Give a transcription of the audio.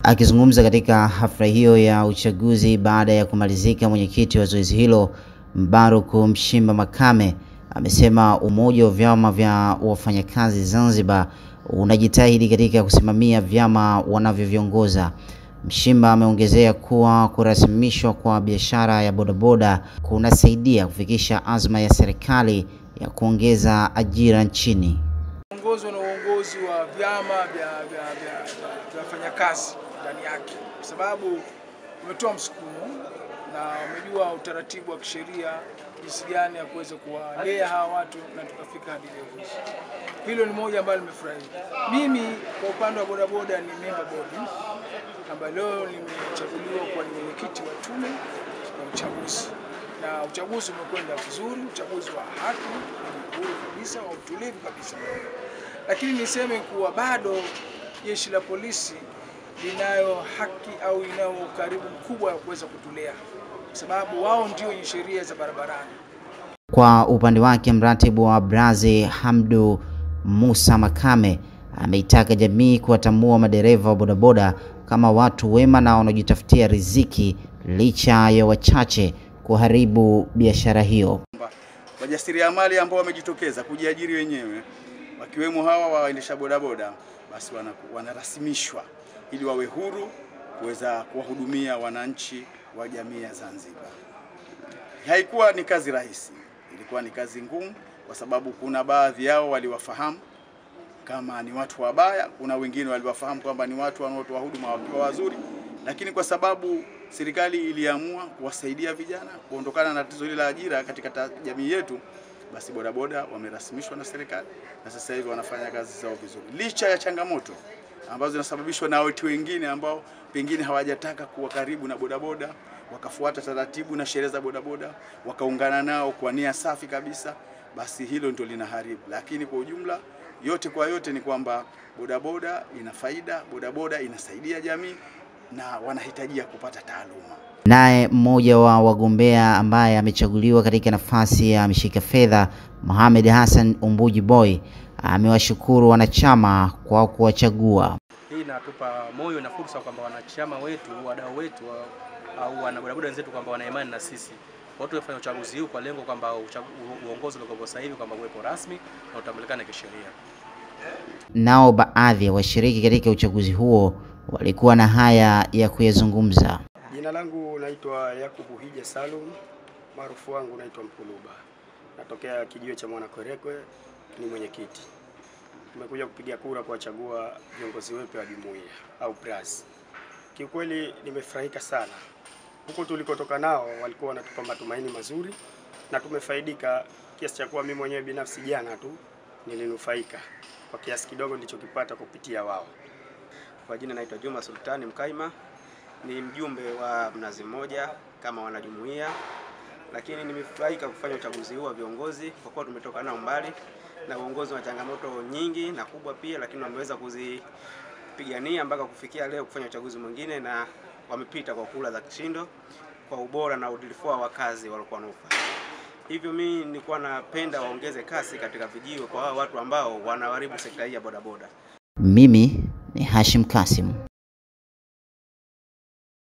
Akizungumza katika hafla hiyo ya uchaguzi baada ya kumalizika, mwenyekiti wa zoezi hilo Mbaruku Mshimba Makame amesema umoja wa vyama vya wafanyakazi Zanzibar unajitahidi katika kusimamia vyama wanavyoviongoza. Mshimba ameongezea kuwa kurasimishwa kwa biashara ya bodaboda kunasaidia kufikisha azma ya serikali ya kuongeza ajira nchini. Uongozwa na uongozi wa vyama vya vya vya vya wafanyakazi ndani yake, kwa sababu umetoa msukumo na umejua utaratibu wa kisheria jinsi gani ya kuweza kuwalea hawa watu na tukafika hadi leo hii. Hilo ni moja ambalo nimefurahi. Mimi kwa upande wa bodaboda ni member bodi ambayo leo nimechaguliwa kuwa ni mwenyekiti wa tume ya uchaguzi, na uchaguzi umekwenda vizuri, uchaguzi wa haki, uhuru kabisa, wa utulivu kabisa. Lakini niseme kuwa bado jeshi la polisi linayo haki au inayo ukaribu mkubwa wa kuweza kutulea, kwa sababu wao ndio wenye sheria za barabarani. Kwa upande wake, mratibu wa Brazi Hamdu Musa Makame ameitaka jamii kuwatambua madereva wa bodaboda kama watu wema na wanaojitafutia riziki licha ya wachache kuharibu biashara hiyo. Wajasiriamali ambao wamejitokeza kujiajiri wenyewe wakiwemo hawa waendesha bodaboda basi wanarasimishwa ili wawe huru kuweza kuwahudumia wananchi wa jamii ya Zanzibar. Haikuwa ni kazi rahisi, ilikuwa ni kazi ngumu, kwa sababu kuna baadhi yao waliwafahamu kama ni watu wabaya, kuna wengine waliwafahamu kwamba ni watu wanaotoa huduma wakiwa wazuri, lakini kwa sababu serikali iliamua kuwasaidia vijana kuondokana na tatizo hili la ajira katika jamii yetu, basi bodaboda wamerasimishwa na serikali na sasa hivi wanafanya kazi zao vizuri, licha ya changamoto ambazo zinasababishwa na watu wengine ambao pengine hawajataka kuwa karibu na bodaboda, wakafuata taratibu na sheria za bodaboda, wakaungana nao kwa nia safi kabisa, basi hilo ndio linaharibu. Lakini kwa ujumla, yote kwa yote ni kwamba bodaboda ina faida, bodaboda inasaidia jamii na wanahitajia kupata taaluma. Naye mmoja wa wagombea ambaye amechaguliwa katika nafasi ya mshika fedha Mohamed Hassan Umbuji Boy amewashukuru wanachama kwa kuwachagua. Hii inatupa moyo na fursa kwamba wanachama wetu, wadau wetu au wanabodaboda wenzetu kwamba wana imani na sisi. Watu wafanya uchaguzi huu kwa lengo kwamba uongozi uliokuwa sasa hivi kwamba uwepo rasmi na utambulikane kisheria. Nao baadhi ya washiriki katika uchaguzi huo walikuwa na haya ya kuyazungumza. Jina langu naitwa Yakubu Hija Salum, maarufu wangu naitwa Mpuluba, natokea kijiwe cha Mwanakwerekwe, ni mwenyekiti. Tumekuja kupiga kura kuwachagua viongozi wetu wa jumuiya au BRAS. Kiukweli nimefurahika sana, huko tulikotoka nao walikuwa wanatupa matumaini mazuri na tumefaidika kiasi cha kuwa mimi mwenyewe binafsi jana tu nilinufaika kwa kiasi kidogo nilichokipata kupitia wao. Kwa jina naitwa Juma Sultani Mkaima, ni mjumbe wa Mnazi Mmoja kama wanajumuiya, lakini nimefurahika kufanya uchaguzi huu wa viongozi kwa kuwa tumetoka nao mbali na uongozi wa changamoto nyingi na kubwa pia, lakini wameweza kuzipigania mpaka kufikia leo kufanya uchaguzi mwingine, na wamepita kwa kula za kishindo kwa ubora na udilifu wa kazi walikuwa wanaofanya. Hivyo mimi nilikuwa napenda waongeze kasi katika vijiwe kwa hao watu ambao wanaharibu sekta hii ya bodaboda. Mimi ni Hashim Kasim.